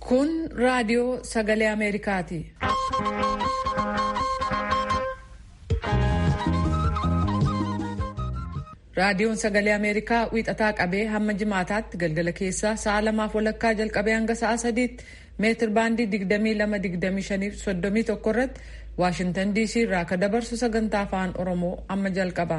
Kun raadiyoo sagalee Ameerikaati. Raadiyoon sagalee Ameerikaa wiixataa qabee hamma jimaataatti galgala keessaa sa'a lamaaf walakkaa jalqabee hanga sa'a sadiitti meetir baandii 22-25 irratti Waashintan DC irraa akka dabarsu sagantaa afaan Oromoo amma jalqaba.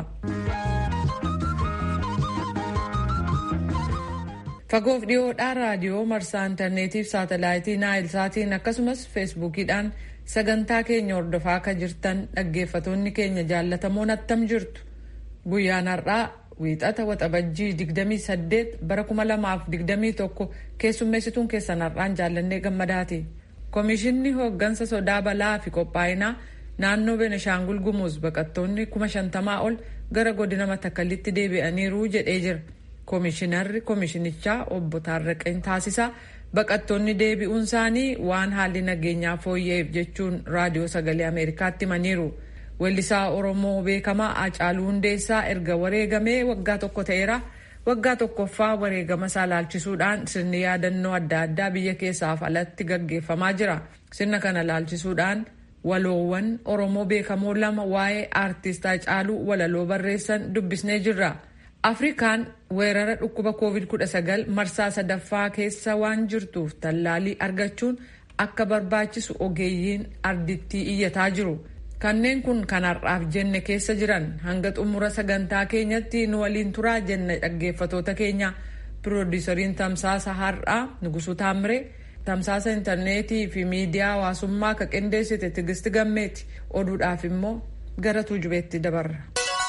Fagoof dhiyoodhaa raadiyoo marsaa intarneetiif saatalaayitii naayil saatiin akkasumas feesbuukiidhaan sagantaa keenya hordofaa akka jirtan dhaggeeffatoonni keenya jaallatamoon attam jirtu. Guyyaan har'aa wiixata waxabajjii 28 bara 2021 keessummeessituun keessan har'aan jaallannee gammadaati. Komishinni hooggansa sodaa balaa fi qophaa'inaa naannoo Beneshaangul Gumuz baqattoonni kuma shantamaa ol gara godina Matakallitti deebi'aniiru jedhee jira. Komishinarri komishinichaa obbo Taarraqeen taasisaa baqattoonni deebi'uun isaanii waan haalli nageenyaa fooyya'eef jechuun raadiyoo sagalee Ameerikaatti himaniiru. Weellisaa Oromoo beekamaa Hacaaluu Hundeessaa erga wareegamee waggaa tokko ta'eera. Waggaa tokkoffaa wareegama isaa laalchisuudhaan sirni yaadannoo adda addaa biyya keessaaf alatti gaggeeffamaa jira. Sirna kana laalchisuudhaan waloowwan Oromoo beekamoo lama waa'ee aartist Hacaaluu walaloo barreessan dubbisnee jirra. Afrikaan weerara dhukkuba COVID-19 marsaa sadaffaa keessa waan jirtuuf tallaalii argachuun akka barbaachisu ogeeyyiin ardittii iyyataa jiru. Kanneen kun kan har'aaf jenne keessa jiran hanga xumura sagantaa keenyatti nu waliin turaa jenne dhaggeeffatoota keenya piroodisariin tamsaasa har'aa Nugusuu Taamire tamsaasa intarneetii fi miidiyaa hawaasummaa akka qindeessite Tigisti Gammeeti oduudhaaf immoo gara tuujubeetti dabarra.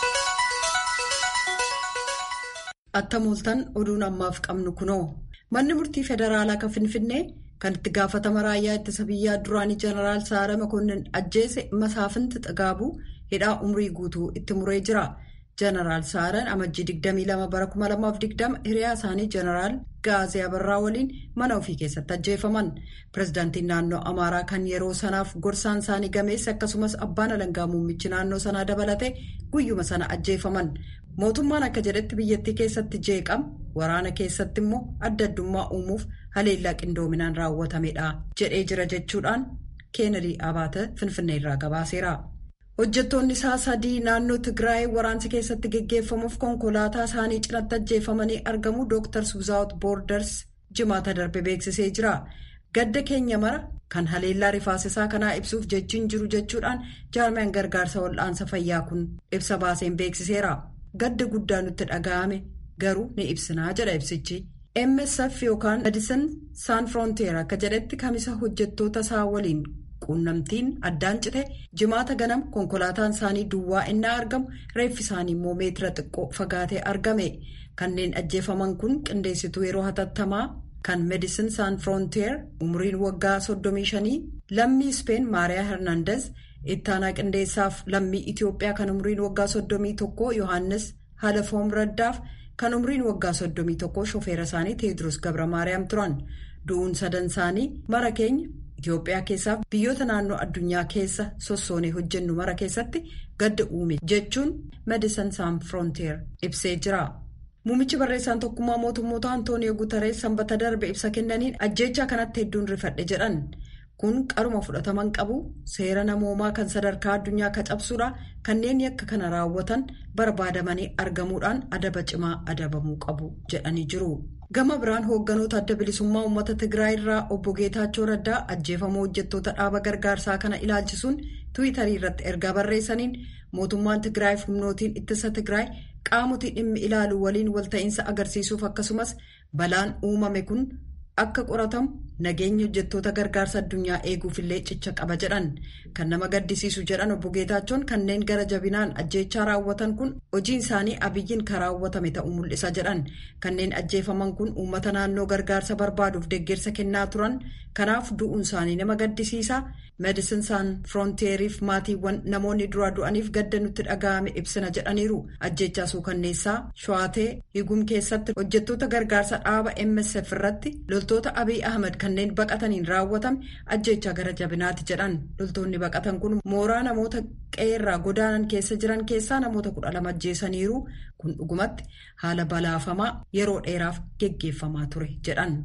Attamooltan oduun ammaaf qabnu kunoo manni murtii federaalaa kan finfinnee. kan itti gaafatama raayyaa ittisa biyyaa duraanii jeneraal Saara Makonnin ajjeese masaafinti xagaabuu hidhaa umrii guutuu itti muree jira. Jeneraal Saaraan amajjii 22 bara 2020 hiriyaa isaanii jeneraal Gaazee Abarraa waliin mana ofii keessatti ajjeefaman. Pireezidaantiin naannoo Amaaraa kan yeroo sanaaf gorsaan isaanii gameesse akkasumas abbaan alangaa muummichi naannoo sanaa dabalate guyyuma sana ajjeefaman. Mootummaan akka jedhetti biyyattii keessatti jeeqama waraana keessatti immoo adda addummaa uumuuf haleellaa qindoominaan raawwatamedha jedhee jira jechuudhaan keenedii abaata finfinnee irraa gabaaseera. Hojjettoonni isaa sadii naannoo Tigraay waraansi keessatti geggeeffamuuf konkolaataa isaanii cinatti ajjeefamanii argamu Dr. Suuzaawut Boorders jimaata darbe beeksisee jira. Gadda keenya mara kan haleellaa rifaasisaa kanaa ibsuuf jechiin jiru jechuudhaan jaarmiyaan gargaarsa wal'aansa fayyaa kun ibsa baaseen beeksiseera. Gadda guddaa nutti dhaga'ame garuu ni ibsinaa jedha ibsichi. MSF yookaan Medicine Sans Frontier akka jedhetti kamisa hojjettoota isaa waliin quunnamtiin addaan cite jimaata ganama konkolaataan isaanii duwwaa innaa argamu reeffi isaanii immoo meetira xiqqoo fagaatee argame. Kanneen ajjeefaman kun qindeessituu yeroo hatattamaa kan Medicine Sans Frontier umriin waggaa 35 lammii Speen Maariyaa Hernandez. ittaanaa qindeessaaf lammii Itiyoophiyaa kan umriin waggaa 31 Yohaannis Halafoom Raddaaf kan umriin waggaa 31 shofeera isaanii Teediroos Gabra Maariyaam turan. Du'uun sadan isaanii mara keenya Itiyoophiyaa keessaaf biyyoota naannoo addunyaa keessa sossoonee hojjennu mara keessatti gadda uume jechuun Medicine Sans Frontier ibsee jira. Muummichi barreessaan tokkummaa mootummoota Antooniyoo Guutarees sanbata darbe ibsa kennaniin ajjeechaa kanatti hedduun rifadhe jedhan. kun qaruma fudhataman qabu seera namoomaa kan sadarkaa addunyaa ka cabsuudha kanneen yakka kana raawwatan barbaadamanii argamuudhaan adaba cimaa adabamuu qabu jedhanii jiru. gama biraan hoogganoota adda bilisummaa uummata tigraay irraa obbo geetaachoo raddaa ajjeefamuu hojjettoota dhaaba gargaarsaa kana ilaalchisuun tiwiitarii irratti ergaa barreessaniin mootummaan tigraayiif humnootiin ittisa tigraay qaamotii dhimmi ilaalu waliin walta'iinsa agarsiisuuf akkasumas balaan uumame kun. akka qoratamu nageenya hojjettoota gargaarsa addunyaa eeguufillee cicha qaba jedhan kan nama gaddisiisu jedhan obbo Geetaachoon kanneen gara jabinaan ajjeechaa raawwatan kun hojiin isaanii abiyyiin kan raawwatame ta'uu mul'isa jedhan kanneen ajjeefaman kun uummata naannoo gargaarsa barbaaduuf deeggarsa kennaa turan kanaaf du'uun isaanii nama gaddisiisa meedisin saan firoonteeriif maatiiwwan namoonni dura du'aniif gadda nutti dhaga'ame ibsina jedhaniiru ajjeechaa suukanneessaa sho'atee higum keessatti hojjettoota gargaarsa dhaaba msf irratti loltoota abiy ahmed kanneen baqataniin raawwatame ajjeechaa gara jabinaati jedhan loltoonni baqatan kun mooraa namoota qeerraa godaanan keessa jiran keessaa namoota kudha lama ajjeesaniiru kun dhugumatti haala balaafamaa yeroo dheeraaf geggeeffamaa ture jedhan.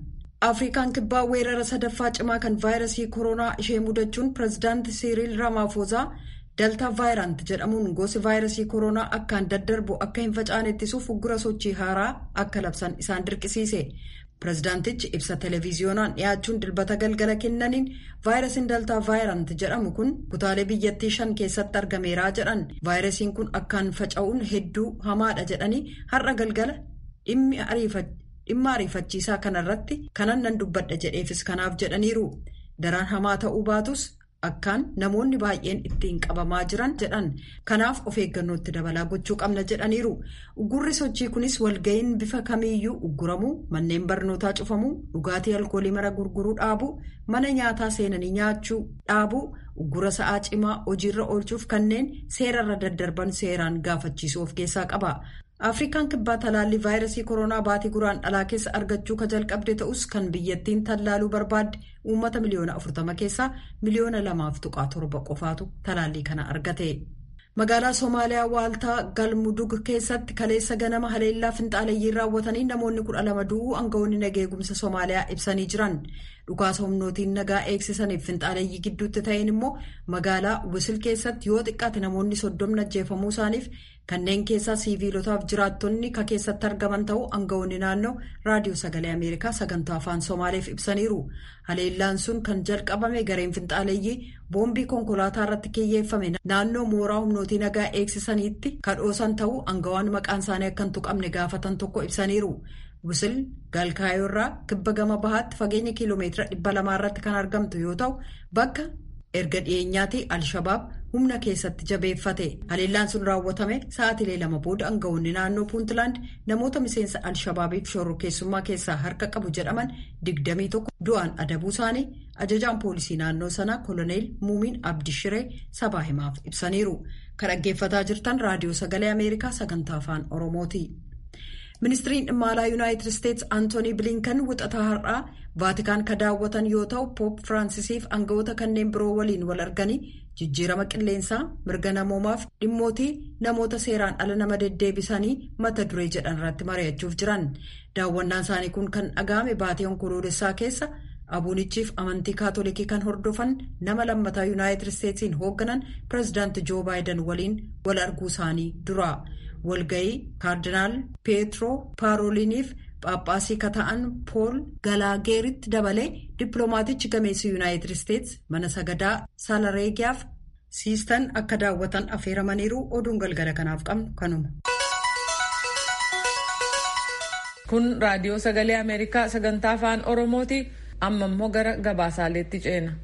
afrikaan kibbaa weerara sadaffaa cimaa kan vaayirasii koronaa ishee mudachuun pireezidaanti siiriil raamaafoozaa daltaa vaayirant jedhamuun gosi vaayirasii koronaa akkaan daddarbu akka hin facaane ittisuuf uggura sochii haaraa akka labsan isaan dirqisiise. pireezidaantichi ibsa televiziyoonaan dhiyaachuun dilbata galgala kennaniin vaayirasiin daltaa vaayirant jedhamu kun kutaalee biyyattii shan keessatti argameeraa jedhan vaayirasiin kun akkaan faca'uun hedduu hamaadha jedhanii har'a galgala dhimma ariifachiisaa kanarratti kanan nan dubbadha jedheefis kanaaf jedhaniiru daraan hamaa ta'uu baatus akkaan namoonni baay'een ittiin qabamaa jiran jedhan kanaaf of eeggannootti dabalaa gochuu qabna jedhaniiru uggurri sochii kunis walga'iin bifa kamiiyyuu ugguramuu manneen barnootaa cufamuu dhugaatii alkoolii mara gurguruu dhaabuu mana nyaataa seenanii nyaachuu dhaabuu uggura sa'aa cimaa hojiirra oolchuuf kanneen seerarra daddarban seeraan gaafachiisuu of keessaa qaba. afrikaan kibbaa talaallii vaayirasii koronaa baatii guraan dhalaa keessa argachuu ka jalqabde ta'us kan biyyattiin tallaaluu barbaadde uummata miliyoona 40 keessaa miliyoona 2.7 qofaatu talaallii kana argate. magaalaa soomaaliyaa waaltaa galmudug keessatti kaleessa ganama haleellaa finxaaleeyyii raawwatanii namoonni kudha lama du'uu aangawoonni nageegumsa soomaaliyaa ibsanii jiran dhukaasa humnootiin nagaa eegsisaniif finxaaleeyyii gidduutti ta'een immoo magaalaa wisil keessatti yoo xiqqaate namoonni soddomni ajjeefamuu isaaniif kanneen keessaa siiviilotaaf jiraattonni ka keessatti argaman ta'uu aangawoonni naannoo raadiyoo sagalee ameerikaa sagantaa afaan soomaaliif ibsaniiru haleellaan sun kan jalqabame gareen finxaaleeyyii boombii konkolaataa irratti kiyyeeffame naannoo mooraa humnootii nagaa eegsisaniitti kadhoosan ta'uu aangawaan maqaan isaanii akka hin tuqamne gaafatan tokko ibsaniiru. wisil galkaayoo irraa kibba gama bahaatti fageenya kiiloomeetira dhibba lamaa irratti kan argamtu yoo ta'u bakka erga dhiyeenyaatti al-shabaab humna keessatti jabeeffate haleellaan sun raawwatame sa'aatilee lama booda aangawoonni naannoo puuntland namoota miseensa al-shabaabiif shororkeessummaa keessaa harka qabu jedhaman digdamii tokko du'aan adabuu isaanii ajajaan poolisii naannoo sanaa koloneel muumiin abdishiree sabaa himaaf ibsaniiru kan dhaggeeffataa jirtan raadiyoo sagalee ameerikaa sagantaa afaan oromooti. ministiriin dhimma alaa yuunaayitid isteetsi antoonii bilinkan wixataa har'aa vaatikaan ka daawwatan yoo ta'u poop firaансisiif aangawoota kanneen biroo waliin wal arganii jijjiirama qilleensaa mirga namoomaaf dhimmootii namoota seeraan ala nama deddeebisanii mata duree jedhan irratti mari'achuuf jiran daawwannaan isaanii kun kan dhaga'ame baatii onkoloolessaa keessa abuunichiif amantii kaatolikii kan hordofan nama lammataa yuunaayitid isteetsiin hoogganan pireezidaanti joo baayiden waliin wal arguu isaanii dura. walga'ii kaardinaal peetroo paarooliiniif Phaaphaasii ka ta'an pool galaageeritti dabalee dippiloomaatichi gameessi yuunaayitid isteetsi mana sagadaa saalareegiyaaf siistan akka daawwatan affeeramaniiru oduun galgala kanaaf qabnu kanuma. kun raadiyoo sagalee ameerikaa sagantaa afaan oromooti amma immoo gara gabaasaaleetti ceena.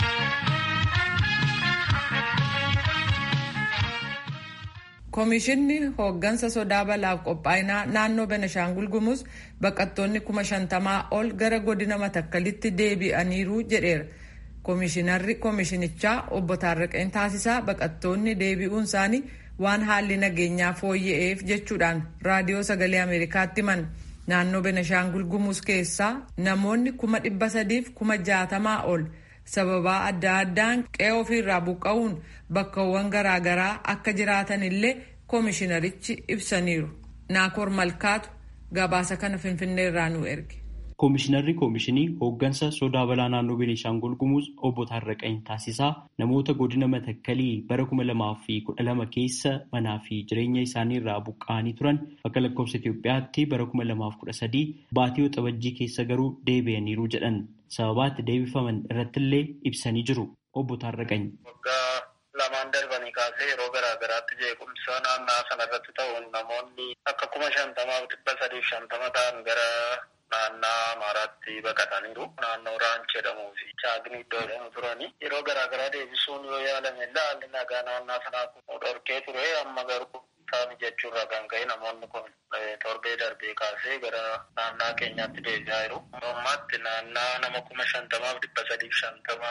Koomishinni hooggansa sodaa balaaf qophaa'inaa naannoo Benashaangul Gumuz baqattoonni kuma shantamaa ol gara godina matakkalitti deebi'aniiru jedheera. Koomishinarri koomishinichaa obbo Taarraqeen taasisaa baqattoonni deebi'uun isaanii waan haalli nageenyaa fooyya'eef jechuudhaan raadiyoo sagalee Ameerikaatti himan. Naannoo Benashaangul Gumuz keessaa namoonni kuma dhibba sadiif kuma jaatamaa ol sababaa adda addaan qe'ee ofiirraa buqqa'uun bakkawwan garaagaraa akka jiraatan illee koomishinarichi ibsaniiru. Naakoor Malkaatu gabaasa kana Finfinneerraa nu erge. Koomishinarri koomishinii hooggansa sodaa balaa naannoo Beenishaangul Gumuz obbo Taarraqanii Taasisaa namoota godina Matakkalii bara kuma lamaa fi kudha lama keessa manaa fi jireenya isaanii irraa buqqa'anii turan akka lakkoofsa Itoophiyaatti bara kuma lamaaf kudha sadii baatii waxabajjii keessa garuu deebi'aniiru jedhan. sababaatti deebifaman irrattillee ibsanii jiru obbo Taarraqany. Waggaa lamaan darbanii kaasee yeroo garaa garaatti jeequmsa naannaa sanarratti ta'uun namoonni akka kuma shantamaaf dhibba sadiif shantama ta'an gara naannaa Amaaraatti baqataniiru. Naannoo Raanch jedhamuu fi Chaagni iddoo jedhamu turani. Yeroo garaa garaa deebisuun yoo yaalame haalli nagaa naannaa sanaa kun dhorkee ture amma garuu isaanii jechuurraa kan ka'e namoonni kun torbee darbee kaasee gara naannaa keenyaatti deebi'aa jiru. Ammaatti naannaa nama kuma shantamaaf dhibba sadiif shantama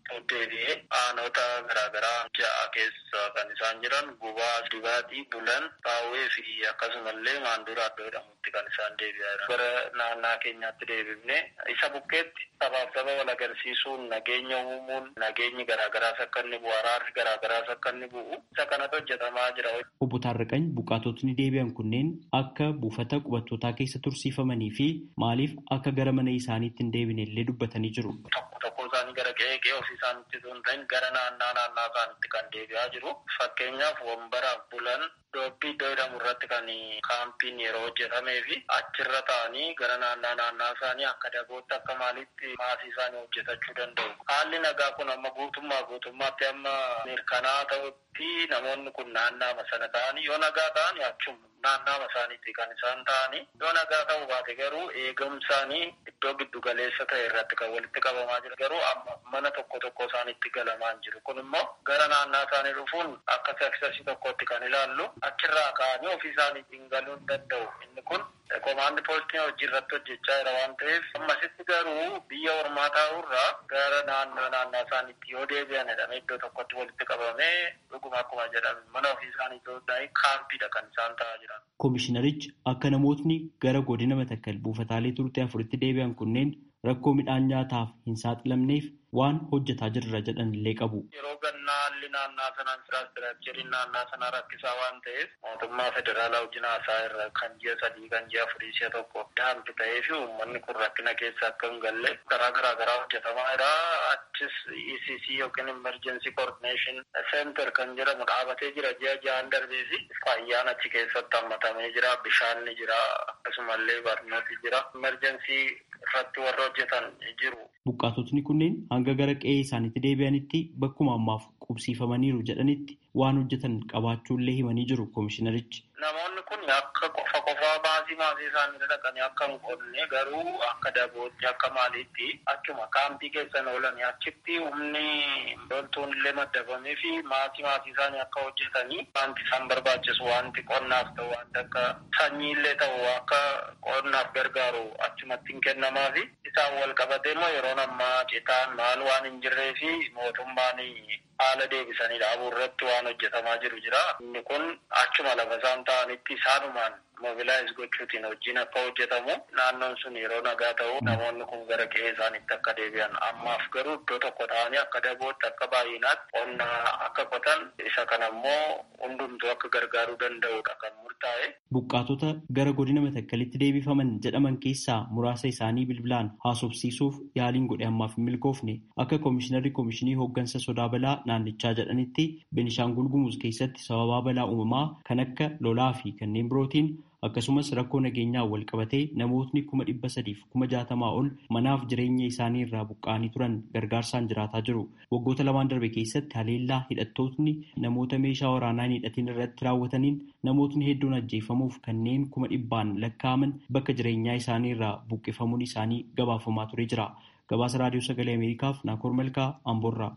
deebi'ee aanota garaagaraa ja'a keessa kan isaan jiran gubaa dibaatii bulan baawwee fi akkasumallee maanduraa iddoo jedhamutti kan isaan deebi'aa jiran gara naannaa keenyaatti deebifne isa bukkeetti sabaaf saba wal agarsiisuun nageenya uumuun nageenyi garaagaraas akka inni bu'u araarri garaagaraas akka inni bu'u isa kanatu hojjetamaa jira. Obbo Taarraqany buqqaatotni deebi'an kunneen akka buufata qubattootaa keessa tursiifamanii fi maaliif akka gara mana isaaniitti hin deebine illee dubbatanii jiru. Tokko tokko isaanii gara qe'ee qe'ee ofii isaaniitti osoo hin ta'in gara naannaa naannaa isaaniitti kan deebi'aa jiru. Fakkeenyaaf wambaraaf bulan doobbii iddoo jedhamu irratti kan kaampiin yeroo hojjetamee fi achirra ta'anii gara naannaa naannaa isaanii akka dabootti akka maalitti maasii isaanii hojjetachuu danda'u. Haalli nagaa kun amma guutummaa guutummaatti amma mirkanaa ta'utti namoonni kun naannaama sana ta'anii yoo nagaa ta'anii achuma naannaama isaaniitti kan isaan ta'anii yoo nagaa ta'uu baate garuu eegumsaanii iddoo giddu galeessa ta'e irratti kan walitti qabamaa jira garuu amma mana tokko tokko isaaniitti galamaa jiru kun immoo gara naannaa isaanii dhufuun akka saksasii tokkotti kan ilaallu achirraa ka'anii ofii isaaniitiin galuu hin danda'u inni kun komaandi poostiin hojii irratti hojjechaa jira waan ta'eef ammasitti garuu biyya ormaa taa'urraa gara naannoo naannaa isaaniitti yoo deebi'an jedhamee iddoo tokkotti walitti qabamee dhuguma akkuma jedhame mana ofii isaanii ta'uu kaampiidha kan isaan ta'aa jiran. Koomishinarichi akka namootni gara godina matakkal buufataalee turtii afuritti deebi'an kunneen rakkoo midhaan nyaataaf hin saaxilamneef waan hojjetaa jirra jedhan illee qabu. Yeroo gannaa haalli naannaa sanaa infiraastiraakchariin naannaa sanaa rakkisaa waan ta'eef mootummaa federaalaa wajjin haasaa irra kan ji'a sadii kan ji'a afurii si'a tokko daanti ta'ee fi uummanni kun rakkina keessa akka hin galle karaa garaa garaa hojjetamaa jira. Achis ECC yookiin Emergency Coordination Center kan jedhamu dhaabatee jira ji'a ja'an darbee fi fayyaan achi keessatti hammatamee jira. Bishaan ni jira. Akkasumallee barnooti jira. Emergency irratti warra hojjetan jiru. Buqqaatotni kunneen hanga gara qe'ee isaaniitti deebi'anitti bakkuma ammaaf qubsiifamaniiru jedhanitti waan hojjetan qabaachuullee himanii jiru koomishinarichi. Namoonni kun akka qofa qofaa baasii maasii isaanii dhaqanii akka hin qonne garuu akka dabootti akka maaliitti achuma kaampii keessan oolanii achitti humni loltuun illee maddabamee fi maasii maasii isaanii akka hojjetanii wanti isaan barbaachisu wanti qonnaaf ta'u wanti akka sanyii illee ta'u akka qonnaaf gargaaru achumatti hin kennamaa fi isaan wal qabatee immoo yeroon ammaa citaan maal waan hin jirree fi mootummaan haala deebisanii dhaabuu irratti waan hojjetamaa jiru jira. Inni kun achuma lafa isaan ta'anitti isaanumaan mobilaayiz gochuutiin hojiin akka hojjetamu naannoon sun yeroo nagaa ta'u namoonni kun gara qe'ee isaaniitti akka deebi'an ammaaf garuu iddoo tokko ta'anii akka dabootti akka baay'inaatti qonna akka qotan isa kana immoo hundumtuu akka gargaaruu danda'udha kan murtaa'e. Buqqaatota gara godina matakkalitti deebifaman jedhaman keessaa muraasa isaanii bilbilaan haasofsiisuuf yaaliin godhe ammaaf hin milkoofne akka koomishinarri koomishinii hooggansa sodaa balaa naannichaa jedhanitti Benishaangul Gumuz keessatti sababaa balaa uumamaa kan akka lolaa fi kanneen birootiin akkasumas rakkoo nageenyaa wal qabatee namootni kuma dhibba sadiif kuma jaatamaa ol manaaf jireenya isaanii irraa buqqa'anii turan gargaarsaan jiraataa jiru. Waggoota lamaan darbe keessatti haleellaa hidhattootni namoota meeshaa waraanaa hin hidhatin irratti raawwataniin namootni hedduun ajjeefamuuf kanneen kuma dhibbaan lakkaa'aman bakka jireenyaa isaanii irraa buqqifamuun isaanii gabaafamaa ture jira. Gabaasa Raadiyoo Sagalee Ameerikaaf Naakoor Malkaa Amboorraa.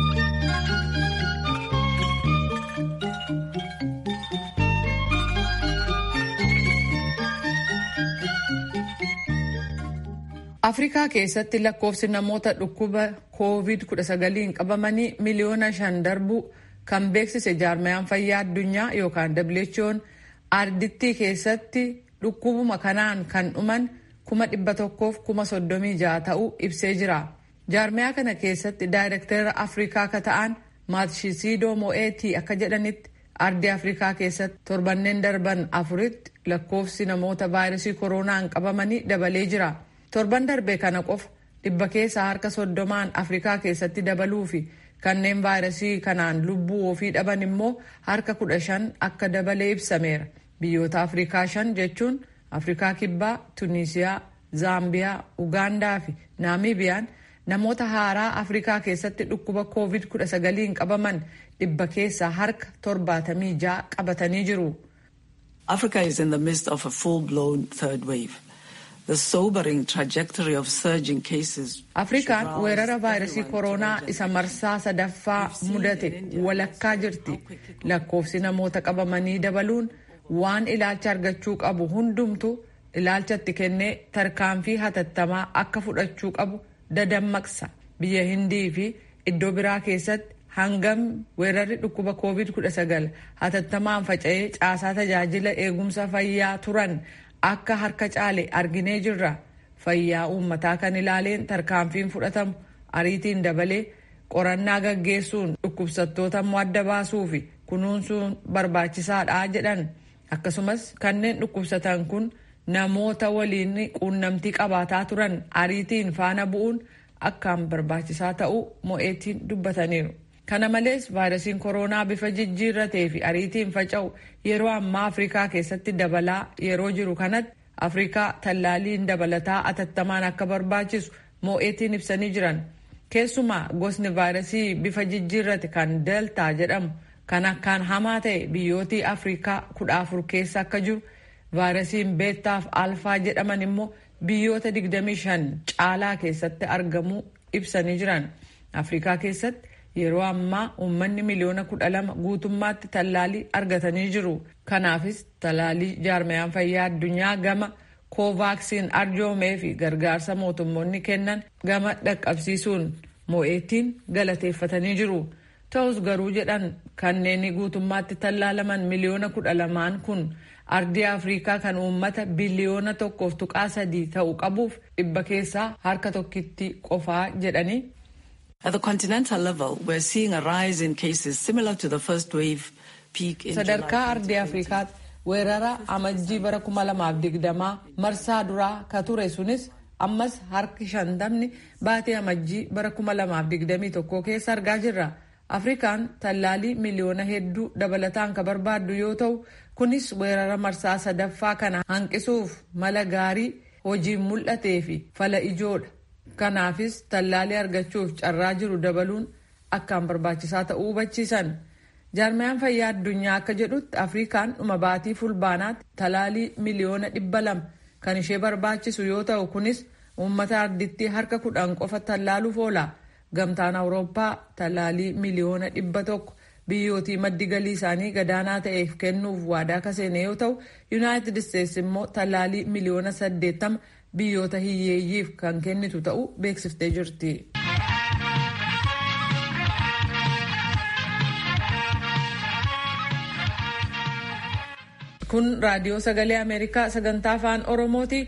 Afrikaa keessatti lakkoofsi namoota dhukkuba COVID-19 qabamanii miliyoona shan darbuu kan beeksise jaarmayaan fayyaa addunyaa yookaan WHO'n ardittii keessatti dhukkubuma kanaan kan dhuman kuma dhibba tokkoof kuma soddomii ja'a ta'uu ibsee jira. Jaarmayaa kana keessatti daayirektara Afrikaa akka ta'an Maatshisidoo Mo'eetii akka jedhanitti ardii Afrikaa keessatti torbanneen darban afuritti lakkoofsi namoota vaayirasii koronaan qabamanii dabalee jira. torban darbe kana qofa dhibba keessaa harka soddomaan afrikaa keessatti dabaluu fi kanneen vaayirasii kanaan lubbuu ofii dhaban immoo harka kudha shan akka dabalee ibsameera biyyoota afrikaa shan jechuun afrikaa kibbaa tunisiyaa zaambiyaa ugaandaa fi naamibiyaan namoota haaraa afrikaa keessatti dhukkuba covid 19 qabaman dhibba keessaa harka torbaatamii ja'a qabatanii jiru. Africa is in the midst of a full-blown third wave. Afrikaan weerara vaayirasii koronaa isa marsaa sadaffaa mudate walakkaa jirti. Lakkoofsi namoota qabamanii dabaluun waan ilaalcha argachuu qabu hundumtu ilaalchatti kennee tarkaanfii hatattamaa akka fudhachuu qabu dadammaqsa. Biyya Hindii fi iddoo biraa keessatti hangam weerarri dhukkuba covid-19 hatattamaan faca'ee caasaa tajaajila eegumsa fayyaa turan akka harka caale arginee jirra fayyaa uummataa kan ilaaleen tarkaanfiin fudhatamu ariitiin dabalee qorannaa gaggeessuun dhukkubsattoota immoo adda baasuu fi kunuunsuun barbaachisaadha jedhan akkasumas kanneen dhukkubsatan kun namoota waliin quunnamtii qabaataa turan ariitiin faana bu'uun akkaan barbaachisaa ta'uu mo'eetiin dubbataniiru. kana malees vaayirasiin kooroonaa bifa jijjiirratee fi ariitiin faca'u yeroo ammaa afrikaa keessatti dabalaa yeroo jiru kanatti afrikaa tallaaliin dabalataa atattamaan akka barbaachisu mo'eetiin ibsanii jiran keessumaa gosni vaayirasii bifa jijjiirrate kan deltaa jedhamu kan akkaan hamaa ta'e biyyootii afrikaa kudha afur keessa akka jiru vaayirasiin beettaaf alfaa jedhaman immoo biyyoota 25 caalaa keessatti argamuu ibsanii jiran afrikaa keessatti yeroo ammaa uummanni miliyoona kudha lama guutummaatti tallaalii argatanii jiru kanaafis tallaalii jaarmayaan fayyaa addunyaa gama koovaaksiin arjoomee fi gargaarsa mootummoonni kennan gama dhaqqabsiisuun mo'eettiin galateeffatanii jiru ta'us garuu jedhan kanneen guutummaatti tallaalaman miliyoona kudha lamaan kun ardii afriikaa kan uummata biliyoona tokkoof tuqaa sadii ta'u qabuuf dhibba keessaa harka tokkitti qofaa jedhanii At the continental level, we're seeing a rise in cases similar to the first wave peak in sadarkaa ardii afrikaatti weerara amajjii bara 2020 marsaa duraa ka ture sunis ammas harki shantamni baatee amajjii bara 2021 keessa argaa jirra afrikaan tallaalii miliyoona hedduu dabalataan ka barbaaddu yoo ta'u kunis weerara marsaa sadaffaa kana hanqisuuf mala gaarii hojiin mul'atee fi fala ijoodha kanaafis tallaalii argachuuf carraa jiru dabaluun akkaan barbaachisaa ta'uu hubachiisan jaarmayaan fayyaa addunyaa akka jedhutti afrikaan dhuma baatii fulbaanaatti tallaalii miliyoona dhibba lama kan ishee barbaachisu yoo ta'u kunis uummata ardittii harka kudhan qofa tallaaluuf oola gamtaan awurooppaa tallaalii miliyoona dhibba tokko biyyootii maddi galii isaanii gadaanaa ta'eef kennuuf waadaa kaseene yoo ta'u yuunaayitid isteetsi immoo tallaalii miliyoona saddeettama biyyoota hiyyeeyyiif kan kennitu ta'uu beeksiftee jirti. kun raadiyoo sagalee ameerikaa sagantaa afaan oromooti.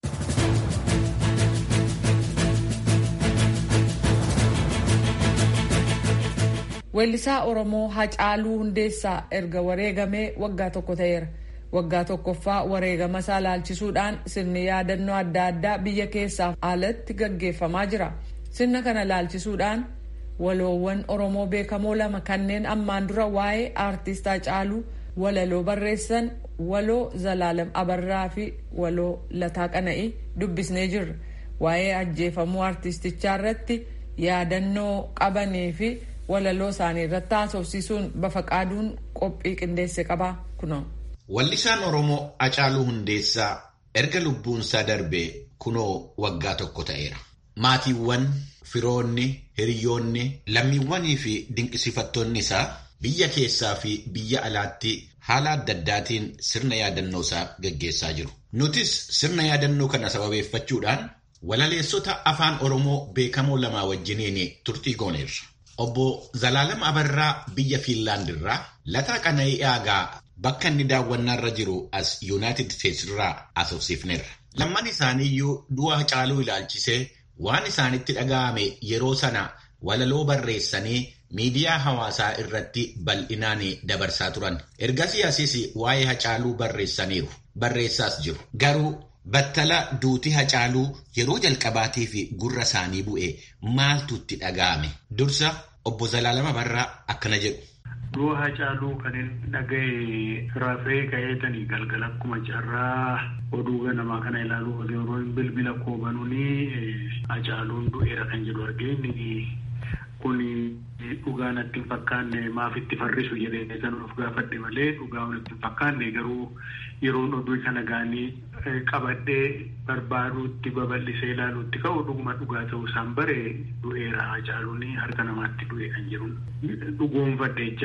Weellisaa Oromoo Hacaaluu Hundeessaa erga wareegamee waggaa tokko ta'eera. Waggaa tokkoffaa wareegama isaa laalchisuudhaan sirni yaadannoo adda addaa biyya keessaaf alatti gaggeeffamaa jira. Sirna kana laalchisuudhaan waloowwan Oromoo beekamoo lama kanneen ammaan dura waa'ee aartist Hacaaluu walaloo barreessan waloo Zalaalam Abarraa fi waloo Lataa Qana'ii dubbisnee jirra. Waa'ee ajjeefamuu aartistichaa irratti yaadannoo qabanii fi walaloo isaanii irratti haasofsiisuun bafaqaaduun qophii qindeesse qaba kunoo. Wallisaan Oromoo Hacaaluu Hundeessaa erga lubbuunsaa darbee kunoo waggaa tokko ta'eera. Maatiiwwan, firoonni, hiriyoonni, lammiiwwanii fi dinqisiifattoonni isaa biyya keessaa fi biyya alaatti haala adda addaatiin sirna yaadannoo isaa gaggeessaa jiru. Nutis sirna yaadannoo kana sababeeffachuudhaan walaleessota afaan Oromoo beekamoo lamaa wajjiniin turtii gooneerra. Obbo Zalaalam Abarraa biyya Fiinlaand irraa Lataa Qana'ii Aagaa bakka inni daawwannaarra jiru as Yuunaayitid Steets irraa asoofsiifneerra. Lamman isaaniiyyuu du'a Hacaaluu ilaalchisee waan isaanitti dhaga'ame yeroo sana walaloo barreessanii miidiyaa hawaasaa irratti bal'inaan dabarsaa turan. Ergasii asis waa'ee Hacaaluu barreessaniiru. Barreessaas jiru. Garuu battala duuti Hacaaluu yeroo jalqabaatii fi gurra isaanii bu'e maaltu itti dhaga'ame? Dursa obbo Zalaalam Abarraa akkana jedhu. Du'a Hacaaluu kan inni dhaga'e rafee ka'eetanii galgala akkuma carraa oduu ganamaa kana ilaaluuf yeroo bilbila koobanuuni Hacaaluun du'eera kan jedhu argee kun dhugaa natti hin fakkaanne maaf itti farrisu jedhee san of gaafadhe malee dhugaa natti hin fakkaanne garuu yeroon oduu kana gaanii qabadhee barbaaduutti babal'isee ilaaluutti ka'u dhuguma dhugaa ta'uu isaan bare du'eera Hacaaluun harka namaatti du'e kan jiru dhugoonfadhe jechaadha.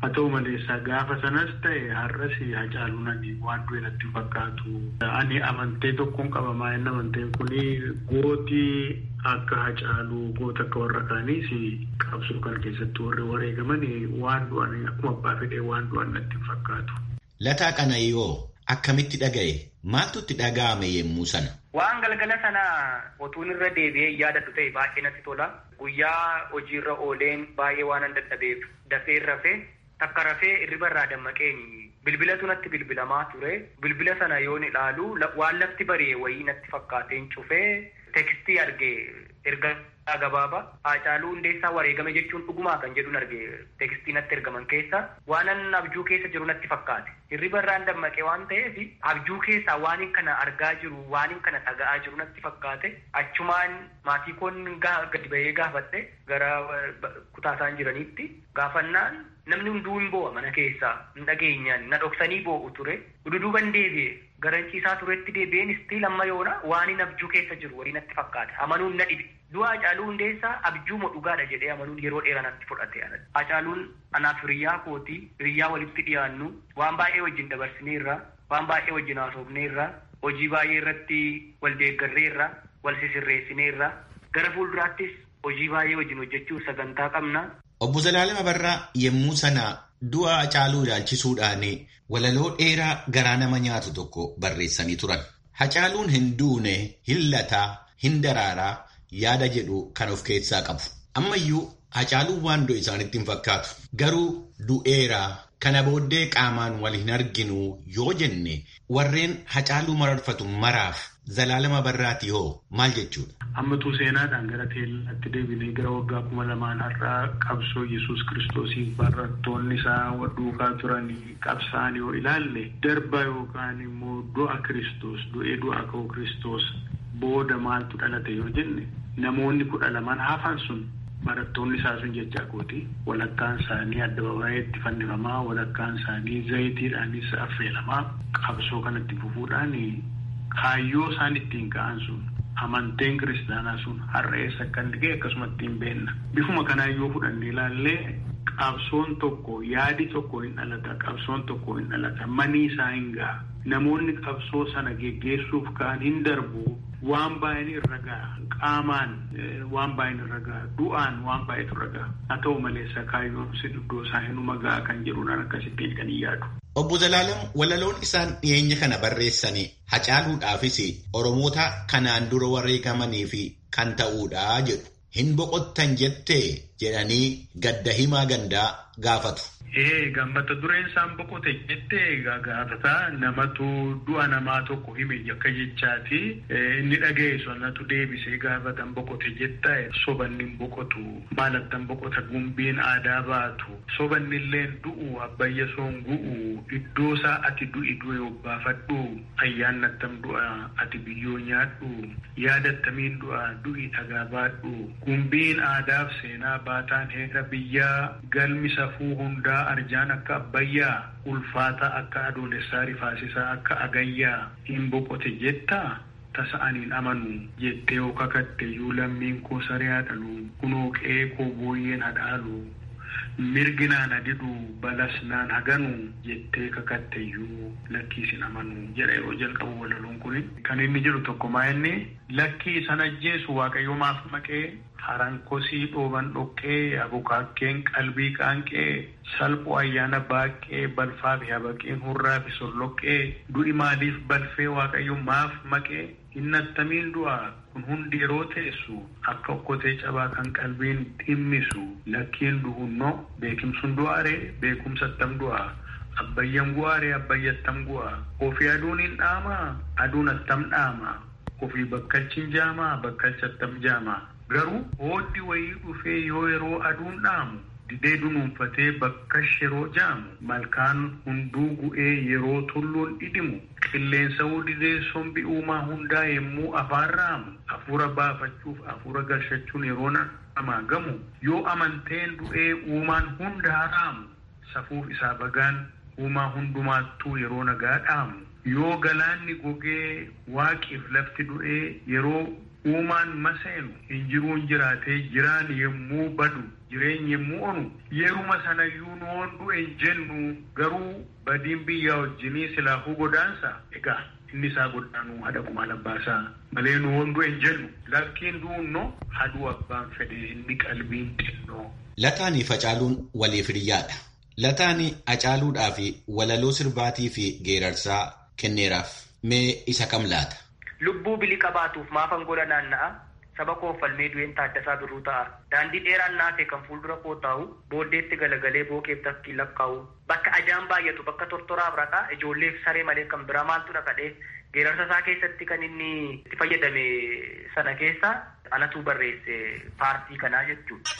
haa ta'u maleessa gaafa sanas ta'e har'as hacaaluun ani waan du'e natti fakkaatu. Ani amantee tokkoon qabamaa inni amanteen kuni gootii akka hacaaluu goota akka warra kaaniis qabsoo kan keessatti warri wareegaman waan du'an akkuma abbaa fedhee waan du'an natti fakkaatu. Lataa Qanayyoo akkamitti dhaga'e? Maaltu itti dhaga'ame yemmuu sana? Waan galgala sana otuun irra deebi'ee yaadadhu ta'e baay'ee natti tola. Guyyaa hojiirra ooleen baay'ee waan an dadhabeef dafee rafee takka rafee irriba irraa dammaqeen bilbilatu natti bilbilamaa ture. Bilbila sana yoon ilaalu waan lafti bari'e wayii natti fakkaateen cufee tekstii arge erga gabaabaa Haacaaluu Hundeessaa wareegame jechuun dhugumaa kan jedhuun arge tekstii natti ergaman keessa waanan abjuu keessa jiru natti fakkaate hirriba irraan dammaqe waan ta'eef abjuu keessaa waan kana argaa jiru waan kana dhaga'aa jiru natti fakkaate achumaan maatii koon gadi bahee gaafadhe gara kutaa isaan jiraniitti gaafannaan namni hunduu hin boo'a mana keessaa hin dhageenyaan na dhoksanii boo'u ture duduuban deebi'e garanciisaa turetti deebi'een istii lamma yoona waan hin abjuu keessa jiru walii natti fakkaate amanuun na dhibe du'a Hacaaluu Hundeessaa abjuuma dhugaadha jedhee amanuun yeroo dheeraa natti fudhate Hacaaluun anaaf hiriyyaa kooti hiriyyaa walitti dhiyaannu waan baay'ee wajjin dabarsineerra waan baay'ee wajjin haasofneerra hojii baay'ee irratti wal deeggarreerra wal sisirreessineerra gara fuulduraattis hojii baay'ee wajjin hojjechuuf sagantaa qabna. Obbo Zalaalem Abarraa yemmuu sana du'a Hacaaluu ilaalchisuudhaan walaloo dheeraa garaa nama nyaatu tokko barreessanii turan. Hacaaluun hin duune, hin lataa, hin daraaraa yaada jedhu kan of keessaa qabu. Ammayyuu Hacaaluun waan du'e isaanitti hin fakkaatu. Garuu du'eeraa kana booddee qaamaan wal hin arginu yoo jenne warreen Hacaaluu mararfatu maraaf Zalaalem Abarraati hoo maal jechuudha? Ammatuu seenaadhaan gara teellaatti deebinee gara waggaa kuma lamaan har'aa qabsoo Yesuus kiristoosiin barattoonni isaa duukaa turanii qabsaan yoo ilaalle darba yookaan immoo du'a kiristoos du'ee du'a ka'uu kiristoos booda maaltu dhalate yoo jenne namoonni kudha lamaan hafan sun barattoonni isaa sun jechaa kooti walakkaan isaanii addababaayeetti fannifamaa walakkaan isaanii zayitiidhaanis affeelamaa qabsoo kanatti fufuudhaan kaayyoo isaan ittiin ka'an sun amanteen kiristaanaa sun har'a eessa akka inni ga'e akkasumatti hin beenna. Bifuma kanaa yoo fudhannee ilaallee qabsoon tokko yaadi tokko hin dhalata qabsoon tokko hin dhalata manii isaa hin ga'a. Namoonni qabsoo sana geggeessuuf ka'an hin darbu waan baay'een irra ga'a qaamaan waan baay'een irra ga'a du'aan waan baay'eetu irra ga'a haa ta'u malee kaayyoon si iddoo isaa hinuma ga'a kan jedhuudhaan akkasittiin kan hin yaadu. Obbo Zalaalem walaloon isaan dhiyeenya kana barreessanii hacaaluudhaafis Oromoota kanaan dura wareegamanii fi kan ta'uudha jedhu. Hin boqottan jettee jedhanii gadda himaa gandaa gaafatu. Ee gammata dureen isaan boqote jettee gaafataa namatu du'a namaa tokko hime akka jechaati. Inni dhaga'e sanatu deebisee gaafatan boqote jetta sobanni hin boqotu maalattan boqota gumbiin aadaa baatu sobanni illee du'u abbayya soon gu'u iddoo isaa ati du'i du'e obbaafadhu ayyaannattam du'a ati biyyoo nyaadhu yaadattamiin du'a du'i dhagaa baadhu gumbiin aadaaf seenaa baataan heera biyyaa galmi safuu hundaa arjaan akka abbayyaa ulfaata akka adoolessaa rifaasisaa akka agayyaa hin boqote jettaa tasa aniin amanu jettee yoo kakatte iyyuu lammiin koo saree haadhalu kunoo qe'ee koo booyyeen hadhaalu mirginaan adidu balasnaan haganu jettee kakatte iyyuu lakkiisin amanu jedha yeroo jalqabu walaloon kun kan inni jedhu tokko maa inni lakkii san ajjeesu waaqayyo maaf maqee harankosii dhooban dhoqqee abukaakkeen qalbii qaanqee salphoo ayyaana baaqee balfaa fi habaqeen hurraa fi solloqqee du'i maaliif balfee waaqayyo maaf maqee hinnattamiin du'a kun hundi yeroo teessu akka okkotee cabaa kan qalbiin dhimmisu lakkiin duhunnoo beekimsuun du'aaree beekumsattam du'a abbayyan gu'aaree abbayyattam gu'a ofii aduun hin dhaamaa aduun attam dhaamaa ofii bakkalchin jaamaa bakkalchattam jaamaa garuu hooddi wayii dhufee yoo yeroo aduun dhaamu didee dunuunfatee bakkash yeroo jaamu malkaan hunduu gu'ee yeroo tulluun dhidhimu qilleensa didee sombi uumaa hundaa yommuu afaan raamu hafuura baafachuuf hafuura galchachuun yeroo namaa gamu yoo amanteen du'ee uumaan hundaa raamu safuuf isaa bagaan uumaa hundumaattuu yeroo nagaa dhaamu yoo galaanni gogee waaqiif lafti du'ee yeroo uumaan maseenu hin jiruun jiraatee jiraan yommuu badu jireenyi yommuu onu yeruma sanayyuu nu hondu hin jennu garuu badiin biyya wajjinii silaafuu godaansa egaa inni isaa godhaanuu haadha kumaa labbaasaa malee nu hondu hin jennu lakkiin duunno haduu abbaan fedhe inni qalbiin xinnoo. Lataanii facaaluun waliif hiriyaadha. Lataanii acaaluudhaa fi walaloo sirbaatii fi geerarsaa kenneeraaf mee isa kam laata? Lubbuu bilii qabaatuuf maafan gola naanna'a. Saba koo falmee du'een taaddasaa birruu ta'a. Daandii dheeraan naafee kan fuuldura koo taa'u booddeetti galagalee bookeef takkii lakkaa'u. Bakka ajaan baay'atu bakka tortoraaf raqaa ijoolleef saree malee kan biraa maaltu dhaqadhee geerarsa isaa keessatti kan inni itti fayyadame sana keessa anatu barreesse paartii kanaa jechuudha.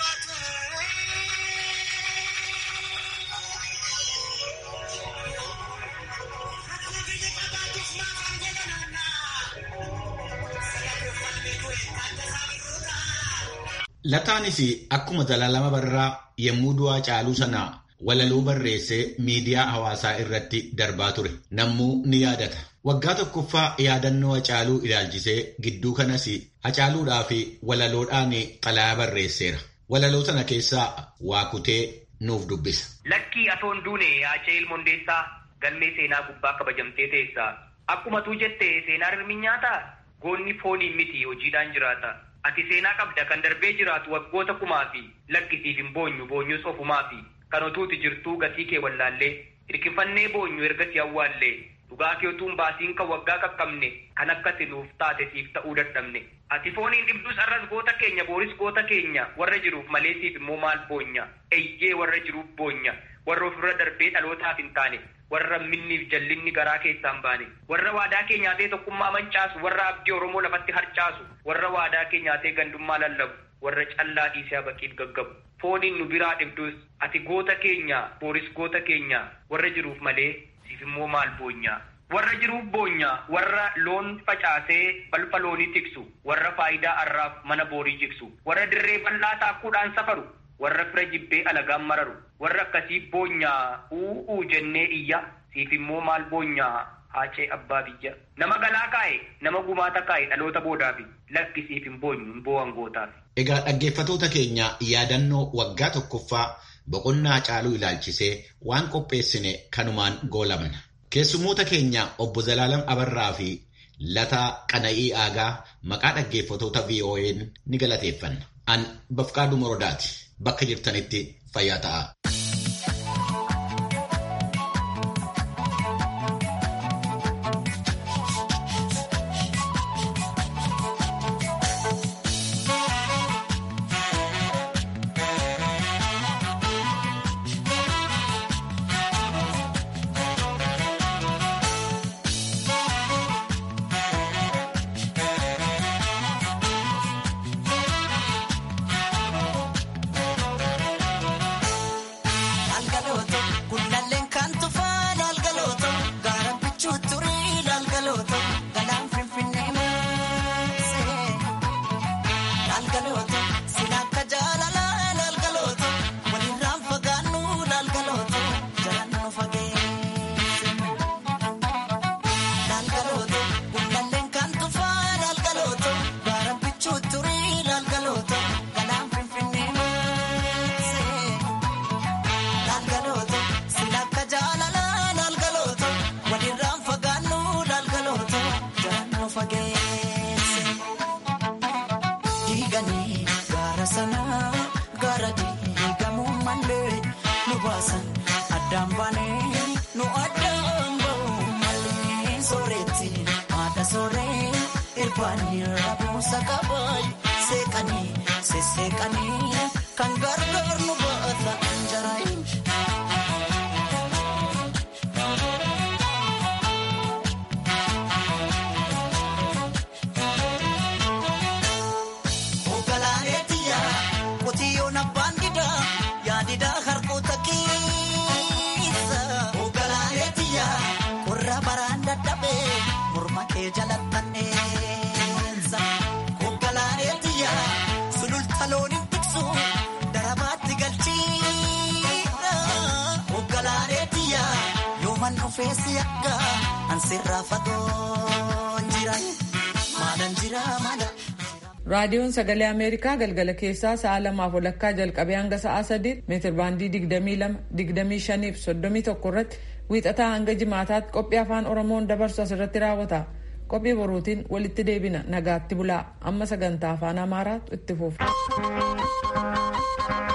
Lataanis akkuma Zalaalama Barraa yommuu du'aa caaluu sana walaloo barreessee miidiyaa hawaasaa irratti darbaa ture. Nammuu ni yaadata. Waggaa tokkoffaa yaadannoo Hacaaluu ilaalchisee gidduu kanas Hacaaluudhaa fi walaloodhaan xalayaa barreesseera. Walaloo sana keessaa waa kutee nuuf dubbisa. Lakkii atoon duune yaacee ilmoondeessaa galmee seenaa gubbaa kabajamtee teessaa. Akkuma tuu jette seenaa rirmi nyaataa goonni fooniin miti hojiidhaan jiraata. Ati seenaa qabda kan darbee jiraatu waggoota kumaa fi lakkisiif hin boonyu boonyus ofumaa fi kan otuuti jirtuu gatii kee wallaallee hirkifannee boonyu ergasii awwaallee dhugaa kee otuun baasiin kan waggaa qaqqabne kan akkati nuuf taate siif ta'uu dadhabne. Ati fooniin dhibdus arras goota keenya booris goota keenya warra jiruuf malee siif immoo maal boonya eeyyee warra jiruuf boonya warra ofirra darbee dhalootaaf hin taane warra minniif jallinni garaa keessaan baane warra waadaa kee nyaatee tokkummaa mancaasu warra abdii oromoo lafatti harcaasu warra waadaa kee nyaatee gandummaa lallabu warra callaa dhiisee baqiif gaggabu fooniin nu biraa dhibdus ati goota keenya booris goota keenya warra jiruuf malee siif immoo maal boonya warra jiruuf boonya warra loon facaasee balfa loonii tiksu warra faayidaa arraaf mana boorii jigsu warra dirree bal'aa taakkuudhaan safaru warra fira jibbee alagaan mararu warra akkasii boonyaa u'uu jennee iyya siif immoo maal boonyaa haacee abbaa biyya nama galaa kaa'e nama gumaata kaa'e dhaloota boodaafi lakki siif hin boonyu hin boo'an gootaaf. Egaa dhaggeeffatoota keenya yaadannoo waggaa tokkoffaa boqonnaa Hacaaluu ilaalchisee waan qopheessine kanumaan goolamna. Keessummoota keenya obbo Zalaalam Abarraa fi Lataa Qana'ii Aagaa maqaa dhaggeeffatoota VOA'n ni galateeffanna. An Bafqaaduu Morodaati. Bakka jirtanitti fayyaa ta'a. Kan gargaar nu baata anjaraayin. Feesi akka ansirraa fagoo jira maalaan jira maala. raadiyoon sagalee ameerikaa galgala keessaa sa'a lamaaf walakkaa jalqabee hanga sa'a sadii meetir baandii digdamii lama digdamii shaniif soddomii tokko irratti wiixataa hanga jimaataatti qophii afaan oromoon dabarsu asirratti raawwata qophii boruutiin walitti deebina nagaatti bulaa amma sagantaa afaan amaaraatu itti fufa.